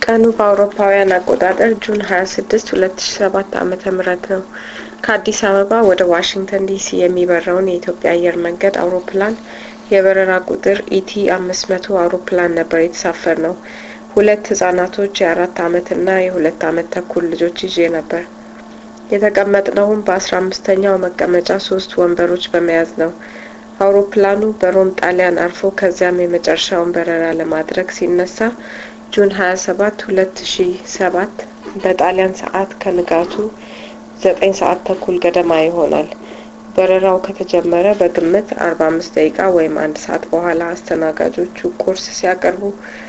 ቀኑ በአውሮፓውያን አቆጣጠር ጁን 26 2007 ዓ.ም ነው። ከአዲስ አበባ ወደ ዋሽንግተን ዲሲ የሚበረውን የኢትዮጵያ አየር መንገድ አውሮፕላን የበረራ ቁጥር ኢቲ 500 አውሮፕላን ነበር የተሳፈር ነው። ሁለት ህጻናቶች የአራት አመት እና የሁለት አመት ተኩል ልጆች ይዤ ነበር። የተቀመጥነውም በአስራ አምስተኛው መቀመጫ ሶስት ወንበሮች በመያዝ ነው። አውሮፕላኑ በሮም ጣሊያን አርፎ ከዚያም የመጨረሻውን በረራ ለማድረግ ሲነሳ ጁን 27 2007 በጣሊያን ሰዓት ከንጋቱ ዘጠኝ ሰዓት ተኩል ገደማ ይሆናል። በረራው ከተጀመረ በግምት አርባ አምስት ደቂቃ ወይም አንድ ሰዓት በኋላ አስተናጋጆቹ ቁርስ ሲያቀርቡ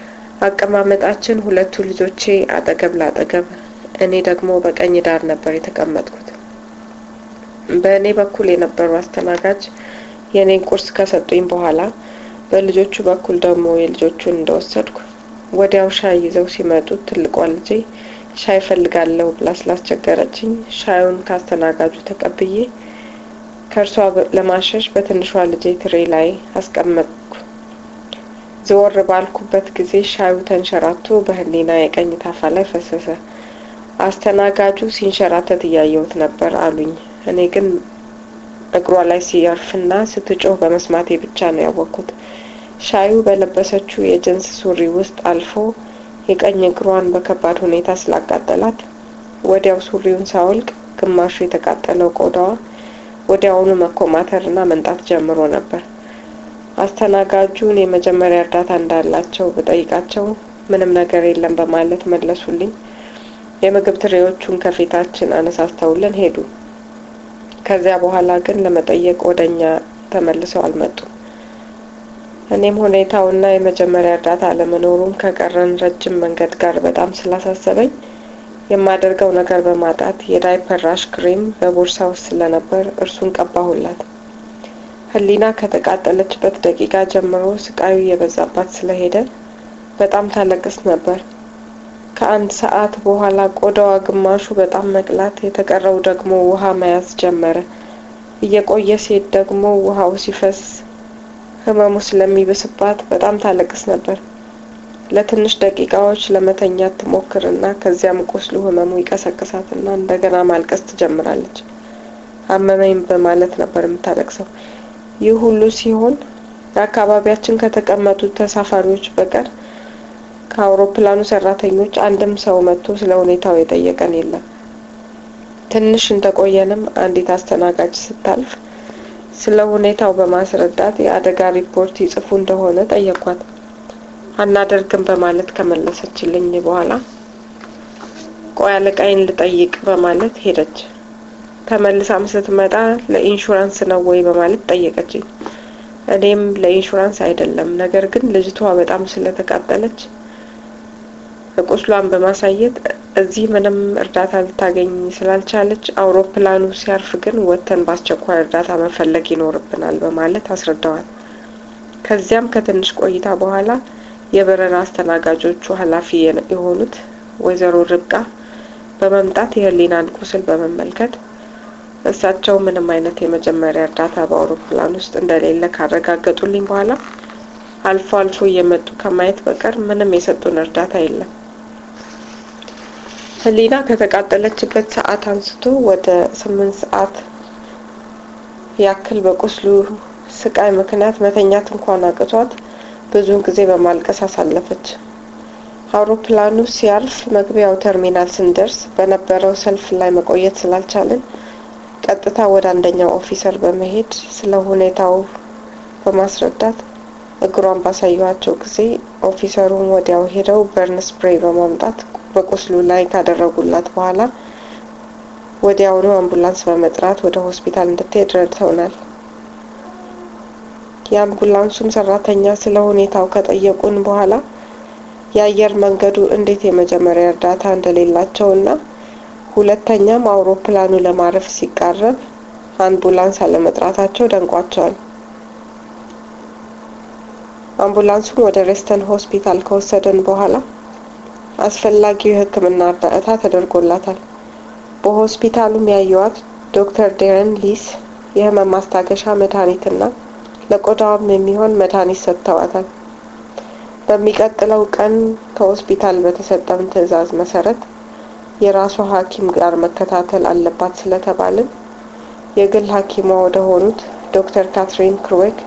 አቀማመጣችን ሁለቱ ልጆቼ አጠገብ ላጠገብ፣ እኔ ደግሞ በቀኝ ዳር ነበር የተቀመጥኩት። በእኔ በኩል የነበሩ አስተናጋጅ የእኔን ቁርስ ከሰጡኝ በኋላ በልጆቹ በኩል ደግሞ የልጆቹን እንደወሰድኩ ወዲያው ሻይ ይዘው ሲመጡ ትልቋ ልጄ ሻይ ፈልጋለሁ ብላ ስላስቸገረችኝ ሻዩን ካስተናጋጁ ተቀብዬ ከእርሷ ለማሸሽ በትንሿ ልጄ ትሬ ላይ አስቀመጥኩ። ዘወር ባልኩበት ጊዜ ሻዩ ተንሸራቶ በህሊና የቀኝ ታፋ ላይ ፈሰሰ። አስተናጋጁ ሲንሸራተት እያየሁት ነበር አሉኝ። እኔ ግን እግሯ ላይ ሲያርፍና ስትጮህ በመስማቴ ብቻ ነው ያወቅኩት። ሻዩ በለበሰችው የጅንስ ሱሪ ውስጥ አልፎ የቀኝ እግሯን በከባድ ሁኔታ ስላቃጠላት ወዲያው ሱሪውን ሳወልቅ ግማሹ የተቃጠለው ቆዳዋ ወዲያውኑ መኮማተርና መንጣት ጀምሮ ነበር። አስተናጋጁን የመጀመሪያ እርዳታ እንዳላቸው ብጠይቃቸው ምንም ነገር የለም በማለት መለሱልኝ። የምግብ ትሬዎቹን ከፊታችን አነሳስተውልን ሄዱ። ከዚያ በኋላ ግን ለመጠየቅ ወደ እኛ ተመልሰው አልመጡም። እኔም ሁኔታውና የመጀመሪያ እርዳታ አለመኖሩም ከቀረን ረጅም መንገድ ጋር በጣም ስላሳሰበኝ የማደርገው ነገር በማጣት የዳይፐር ራሽ ክሬም በቦርሳ ውስጥ ስለነበር እርሱን ቀባሁላት። ህሊና ከተቃጠለችበት ደቂቃ ጀምሮ ስቃዩ የበዛባት ስለሄደ በጣም ታለቅስ ነበር። ከአንድ ሰዓት በኋላ ቆዳዋ ግማሹ በጣም መቅላት፣ የተቀረው ደግሞ ውሃ መያዝ ጀመረ። እየቆየ ሴት ደግሞ ውሃው ሲፈስ ህመሙ ስለሚብስባት በጣም ታለቅስ ነበር። ለትንሽ ደቂቃዎች ለመተኛት ትሞክርና ከዚያም ቁስሉ ህመሙ ይቀሰቅሳትና እንደገና ማልቀስ ትጀምራለች። አመመኝ በማለት ነበር የምታለቅሰው። ይህ ሁሉ ሲሆን በአካባቢያችን ከተቀመጡት ተሳፋሪዎች በቀር ከአውሮፕላኑ ሰራተኞች አንድም ሰው መጥቶ ስለ ሁኔታው የጠየቀን የለም። ትንሽ እንደቆየንም አንዲት አስተናጋጅ ስታልፍ ስለ ሁኔታው በማስረዳት የአደጋ ሪፖርት ይጽፉ እንደሆነ ጠየኳት። አናደርግም በማለት ከመለሰችልኝ በኋላ ቆይ አለቃይን ልጠይቅ በማለት ሄደች። ተመልሳም ስትመጣ ለኢንሹራንስ ነው ወይ በማለት ጠየቀችኝ። እኔም ለኢንሹራንስ አይደለም፣ ነገር ግን ልጅቷ በጣም ስለተቃጠለች ቁስሏን በማሳየት እዚህ ምንም እርዳታ ልታገኝ ስላልቻለች አውሮፕላኑ ሲያርፍ ግን ወጥተን በአስቸኳይ እርዳታ መፈለግ ይኖርብናል በማለት አስረዳዋል። ከዚያም ከትንሽ ቆይታ በኋላ የበረራ አስተናጋጆቹ ኃላፊ የሆኑት ወይዘሮ ርብቃ በመምጣት የህሊናን ቁስል በመመልከት እሳቸው ምንም አይነት የመጀመሪያ እርዳታ በአውሮፕላን ውስጥ እንደሌለ ካረጋገጡልኝ በኋላ አልፎ አልፎ እየመጡ ከማየት በቀር ምንም የሰጡን እርዳታ የለም። ህሊና ከተቃጠለችበት ሰዓት አንስቶ ወደ ስምንት ሰዓት ያክል በቁስሉ ስቃይ ምክንያት መተኛት እንኳን አቅቷት ብዙውን ጊዜ በማልቀስ አሳለፈች። አውሮፕላኑ ሲያልፍ መግቢያው ተርሚናል ስንደርስ በነበረው ሰልፍ ላይ መቆየት ስላልቻልን ቀጥታ ወደ አንደኛው ኦፊሰር በመሄድ ስለ ሁኔታው በማስረዳት እግሯን ባሳየኋቸው ጊዜ ኦፊሰሩን ወዲያው ሄደው በርን ስፕሬይ በማምጣት በቁስሉ ላይ ካደረጉላት በኋላ ወዲያውኑ አምቡላንስ በመጥራት ወደ ሆስፒታል እንድትሄድ ረድተውናል። የአምቡላንሱም ሰራተኛ ስለ ሁኔታው ከጠየቁን በኋላ የአየር መንገዱ እንዴት የመጀመሪያ እርዳታ እንደሌላቸው እና ሁለተኛም አውሮፕላኑ ለማረፍ ሲቃረብ አምቡላንስ አለመጥራታቸው ደንቋቸዋል። አምቡላንሱን ወደ ሬስተን ሆስፒታል ከወሰደን በኋላ አስፈላጊው የሕክምና እርዳታ ተደርጎላታል። በሆስፒታሉም ያየዋት ዶክተር ዴረን ሊስ የህመም ማስታገሻ መድኃኒትና ለቆዳዋም የሚሆን መድኃኒት ሰጥተዋታል። በሚቀጥለው ቀን ከሆስፒታል በተሰጠን ትዕዛዝ መሰረት የራሷ ሐኪም ጋር መከታተል አለባት ስለተባልን የግል ሐኪሟ ወደ ሆኑት ዶክተር ካትሪን ክሩዌክ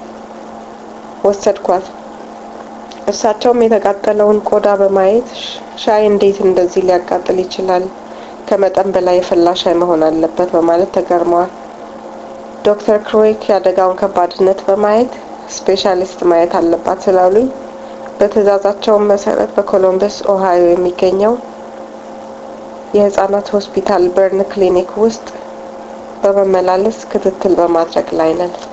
ወሰድኳት። እሳቸውም የተቃጠለውን ቆዳ በማየት ሻይ እንዴት እንደዚህ ሊያቃጥል ይችላል? ከመጠን በላይ የፈላ ሻይ መሆን አለበት በማለት ተገርመዋል። ዶክተር ክሩዌክ የአደጋውን ከባድነት በማየት ስፔሻሊስት ማየት አለባት ስላሉኝ በትዕዛዛቸውን መሰረት በኮሎምበስ ኦሃዮ የሚገኘው የህጻናት ሆስፒታል በርን ክሊኒክ ውስጥ በመመላለስ ክትትል በማድረግ ላይ ነን።